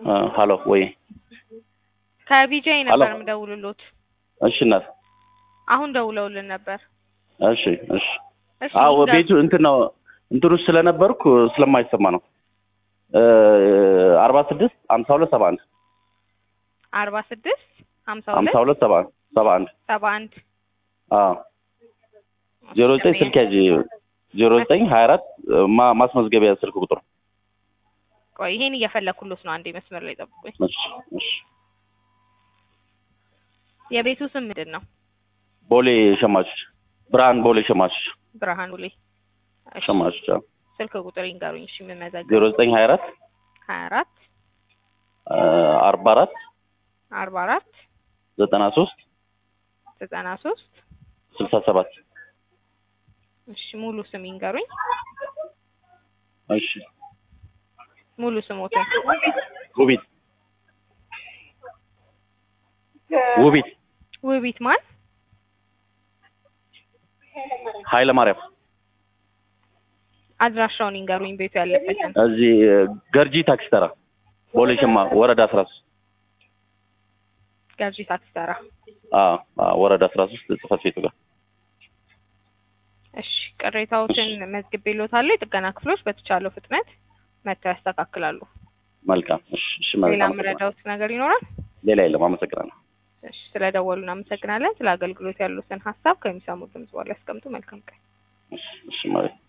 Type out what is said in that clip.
ሀሎ ወይ ከቢጃይ ሄሎ። ነበር የምደውልሎት። እሺ እናት አሁን ደውለውልን ነበር። እሺ እሺ እሺ አዎ ይንገር- ቤቱ እንትን ነው እንትኑ ውስጥ ስለነበርኩ ስለማይሰማ ነው አርባ ስድስት ሀምሳ ሁለት ሰባ አንድ አርባ ስድስት ሀምሳ ሀምሳ ሁለት ሁለት ሰባ ሰባ አንድ ሰባ አንድ አዎ ዜሮ ዘጠኝ ስልክ ያዥ ዜሮ ዘጠኝ ሀያ አራት ማ- ማስመዝገቢያ ስልክ ቁጥር ቆይ ይሄን እየፈለኩሎት ነው። አንዴ መስመር ላይ ጠብቁኝ። እሺ እሺ የቤቱ ስም ምንድን ነው? ቦሌ ሸማቾች ብርሃን ቦሌ ሸማቾች ብርሃን ቡሌ። እሺ፣ ሸማቾች አዎ ስልክ ቁጥር ይንገሩኝ። እሺ የምመዘግብ ዜሮ ዘጠኝ ሀያ አራት ሀያ አራት አርባ አራት አርባ አራት ዘጠና ሶስት ዘጠና ሶስት ስልሳ ሰባት እሺ ሙሉ ስም ይንገሩኝ። እሺ ሙሉ ስሞትን ውቢት ውቢት ውቢት ማን? ኃይለ ማርያም አድራሻውን ይንገሩኝ። ቤቱ ያለበትን እዚህ ገርጂ ታክሲ ተራ ቦሌ ሸማ ወረዳ አስራ ሶስት ገርጂ ታክሲ ተራ። አዎ አዎ ወረዳ አስራ ሶስት ጽህፈት ቤቱ ጋር እሺ ቅሬታዎችን መዝግቤልዎታለሁ። የጥገና ክፍሎች በተቻለው ፍጥነት መጥተው ያስተካክላሉ። መልካም እሺ እሺ ሌላ መልካም የምረዳዎት ነገር ይኖራል? ሌላ የለም አመሰግናለሁ እሺ ስለደወሉ እናመሰግናለን። ስለ አገልግሎት ያሉትን ሀሳብ ከሚሰሙት ድምጽ በኋላ ያስቀምጡ። መልካም ቀን። እሺ እሺ ማለት